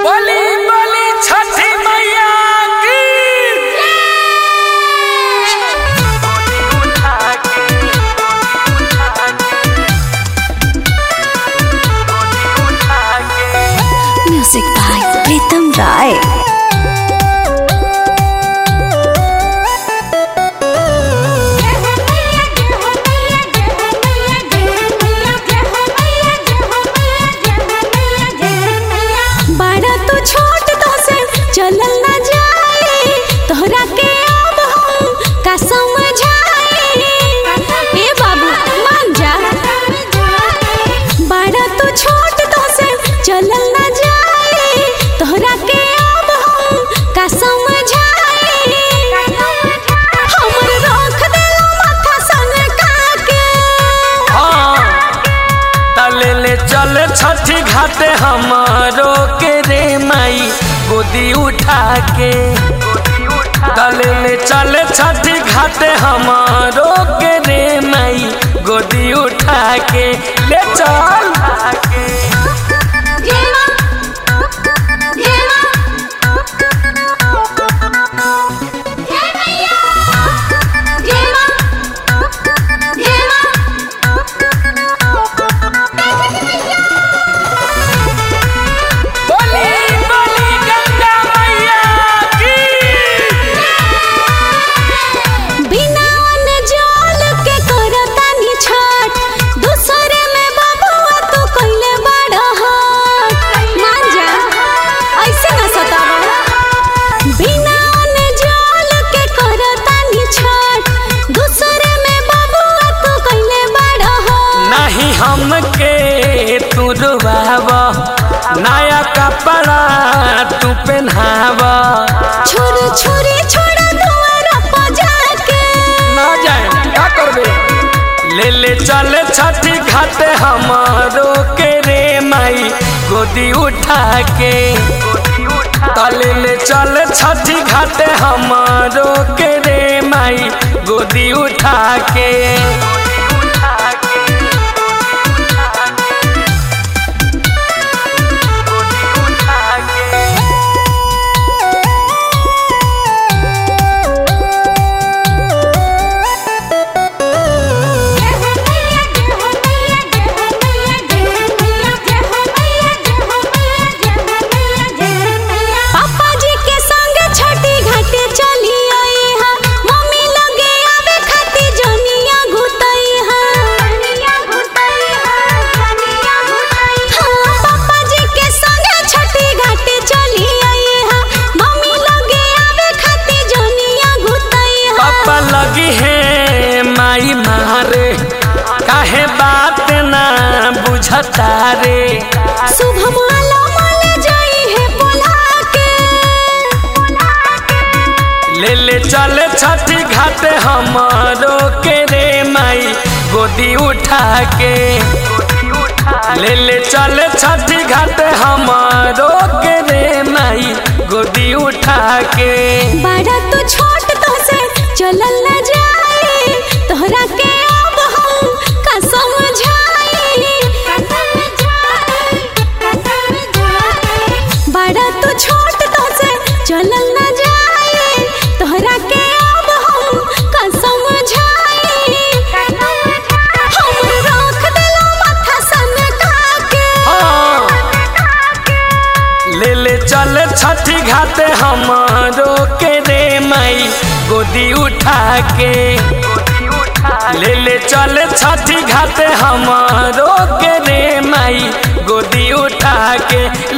बली बली छठी मैया की music by प्रीतम राय बड़ा तू छोट तो से चलल ना जाए तोहरा के अब हम का समझाए ए बाबू मान जा बड़ा तू छोट तो से चलल ना जाए तोहरा के अब हम का समझाए हमर रख देला माथा संग काके हाँ तले ले चल छठी घाटे हमारो के रे माई गोदी उठा के तले ले चल छठी घाटे हमारो के रे माई गोदी उठा के ले चल बली बली गंगा मैया की बिना अन्न जल के करतानी छठ दूसरे में बाबुआ तू कइले बड़ हट मान जा ऐसे ना सतावा बिना अन्न जल के करतानी छठ दूसरे में बाबुआ तू कइले बड़ हट नहीं हमके तू रुबाव नया कपड़ा तू पहनाव छुरी छुरी छोड़ दुआर पर जाके ना जाए क्या करबे ले ले चल छठी घाटे हमारो के रे माई गोदी उठा के तले ले चल छठी घाटे हमारो के रे माई गोदी उठा के पापा जी के संग छठी घाटे चली आई हा मम्मी लगे आवे खाती जनिया घुतई हा हाँ, पापा जी के संग छठी घाटे चली आई हा मम्मी लगे आवे खाती जनिया घुतई हा पापा लगी है माई मारे काहे बात ना बुझता रे शुभ माला माले जाई है बोला के ले ले चल छठी घाटे हमारो के रे माई गोदी उठा के ले ले चल छठी घाटे हमारो के रे माई गोदी उठा के बड़ा तू छोट तो से चलल न जाए तोहरा के अब हम का समझाई बड़ा तू छोट तो से चलल न जाए तोहरा के अब हम का समझाई हम रख देला माथा सन काके हाँ ले ले चल छठी घाटे हमारो के रे माई गोदी उठा के ले ले चल छठी घाटे हमारो के रे माई गोदी उठा के